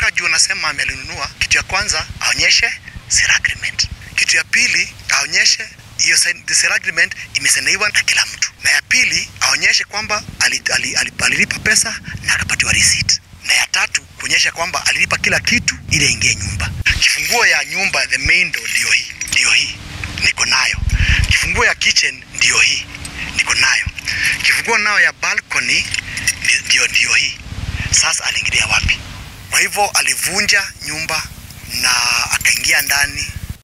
nataka juu nasema alinunua, kitu ya kwanza aonyeshe sale agreement. Kitu ya pili aonyeshe hiyo sign- the sale agreement imesainiwa na kila mtu, na ya pili aonyeshe kwamba alilipa ali, ali, alilipa pesa na akapatiwa receipt, na ya tatu kuonyesha kwamba alilipa kila kitu ili aingie nyumba. Kifunguo ya nyumba the main door ndio hii, ndio hii niko nayo. Kifunguo ya kitchen ndio hii niko nayo. Kifunguo nayo ya balcony ndi- ndio ndio hii. Sasa aliingilia wapi? Kwa hivyo alivunja nyumba na akaingia ndani